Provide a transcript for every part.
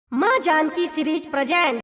माँ Janaki series present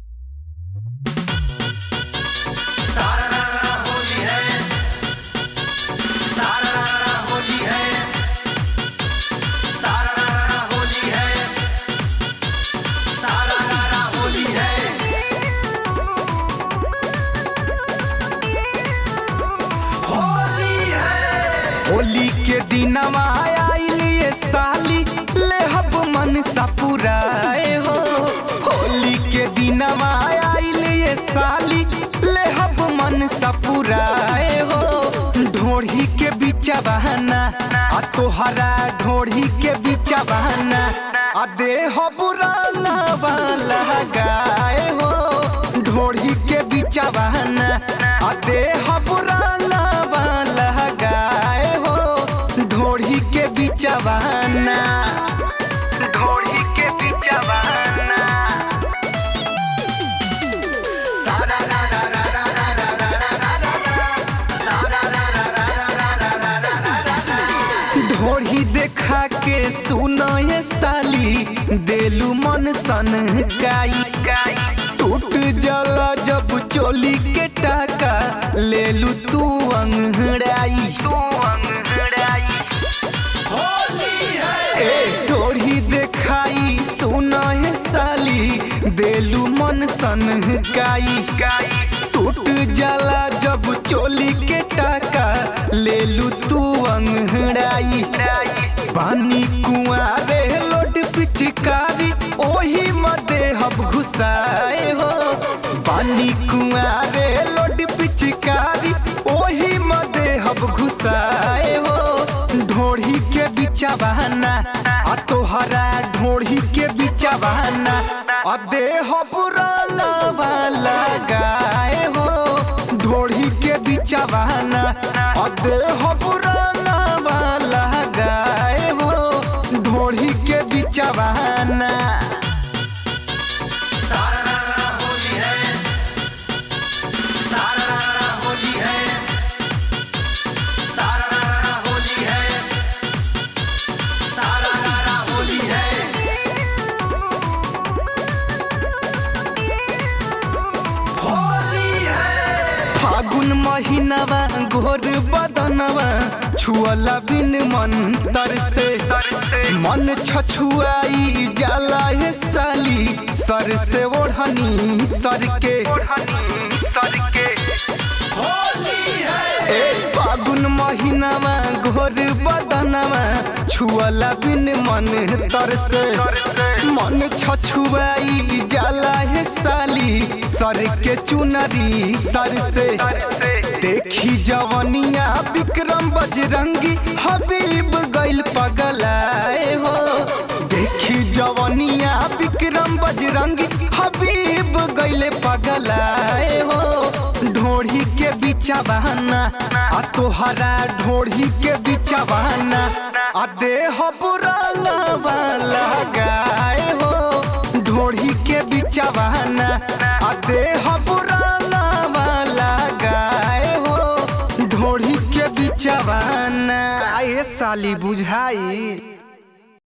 Holi के दिनवा आइलिए साली लेहब मन सपुराए हो होली के दिनवा आइलिए साली लेहब मन सपुराए हो ढोढ़ी के बिचा बहाना आ तोहरा ढोढ़ी के बिचा बहाना आ देह बुराना वाला गाए हो ढोढ़ी के बिचा बहाना आ देह बुराना वाला गाए हो ढोढ़ी के बिचा बहाना ढोढ़ी के बिचा बहाना सारा रा रा रा रा रा रा रा रा रा रा रा। सारा रा रा रा रा रा रा रा रा रा रा रा। ढोढ़ी देखा के सुनो ये साली देलू मन सन काई टूट जला जब चोली के टाका ले लू तू अंगड़ाई तू अंगड़ाई ए ढोढ़ी देखाई सुना है साली देलू मन सन गाई टूट जाला जब चोली के टाका ले लू तू अंगड़ाई पानी कुआरे लोड पिचकारी ओही मदे हब घुसाए हो पानी कुआरे लोड पिचकारी ओही मदे हब घुसाए हो ढोढ़ी के बिचा बहाना आ तोहरा ढोढ़ी के बिचा बहाना आ देह पुराना वाला गाए हो ढोढ़ी के बिचा बहाना आ देह पुराना वाला गाए हो ढोढ़ी के बिचा बहाना फागुन महीनावा घोर बदनवा छुअला बिन मन तर से मन छछुआई जाला हे साली सर से ओढ़नी सर के ए फागुन महीनावा घोर बदनवा छुअला बिन मन तर से मन छछुआई जाला हे साली सर के चुनरी सर से देखी जवनिया विक्रम बजरंगी हबीब गइल पगलाए हो देखी जवनिया विक्रम बजरंगी हबीब गइले पगलाए हो ढोढ़ी के बिचा बहाना आ तोहरा ढोढ़ी के बिचा बहाना आ देह बुराना वाला गाए हो ढोढ़ी के बिचा बहाना आ देह बुराना वाला गाए हो ढोढ़ी के बिचा बहाना आए साली बुझाई